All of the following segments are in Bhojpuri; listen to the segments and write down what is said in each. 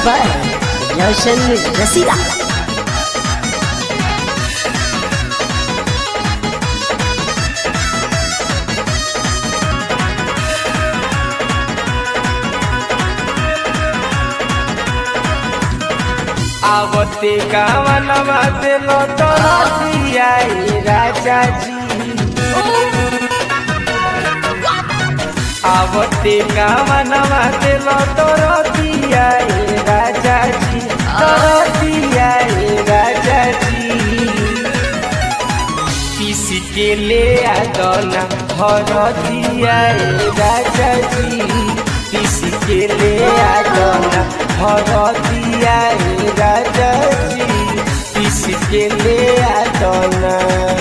by Roshan Rasila. आवते गावनवा दिलो तोरा दियाई राजा जी आवते गावनवा दिलो तोरा दियाई राजा जी तोरा दियाई राजा जी पीस के ले आदना हर दियाई राजा जी पीस के ले आदना हर दियाई राजा जी पीस के ले आदना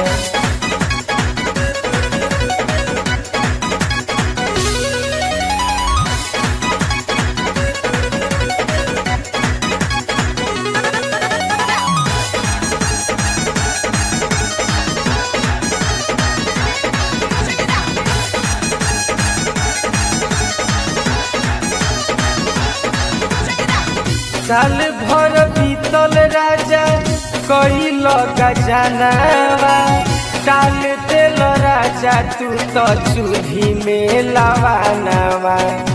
साल भर बीतल राजा कई लगा जनावा टाल तेल राजा तू तो चूल्ही में लवानावा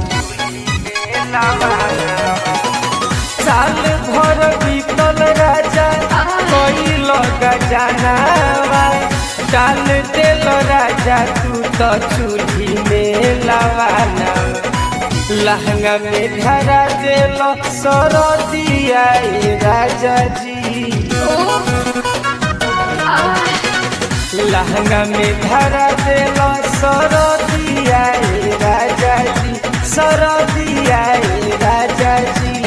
साल भर बीतल राजा कई लगा जनावा टाल तेल राजा तू तो चूल्ही में लवानावा लहंगा में धरा दिल सरदिया राजा जी लहंगा में धरा दिल सरदिया राजा जी सरदिया राजा जी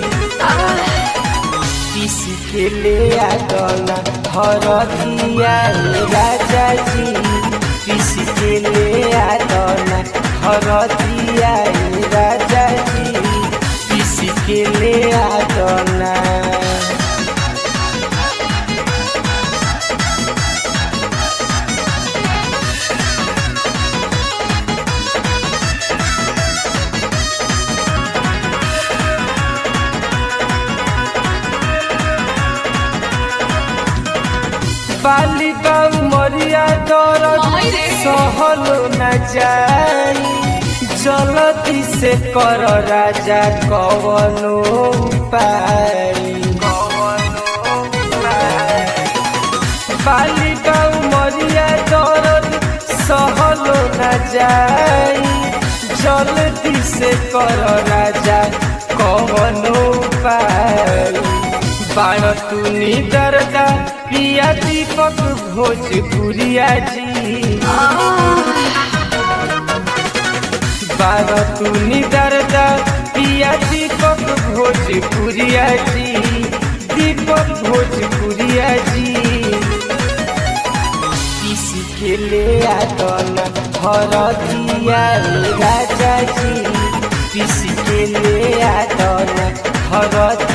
किसी के ले आगना हर दिया राजा जी किसी के ले आगना हर दिया राजा जी किसी के ले आगना बाली बाऊ मरिया दरद सहल न जाई जलती से कर राजा कवनो उपाय बाली बाऊ मरिया दरद सहल न जाई जलती से कर राजा कवनो उपाय बाण तू दरदा पिया दीपक भोजपुरिया जी बार तू दरदा पिया दीपक भोजपुरिया जी दीपक भोजपुरिया जी किसी के ले आदना हर दिया राजा जी किसी के ले आदना हर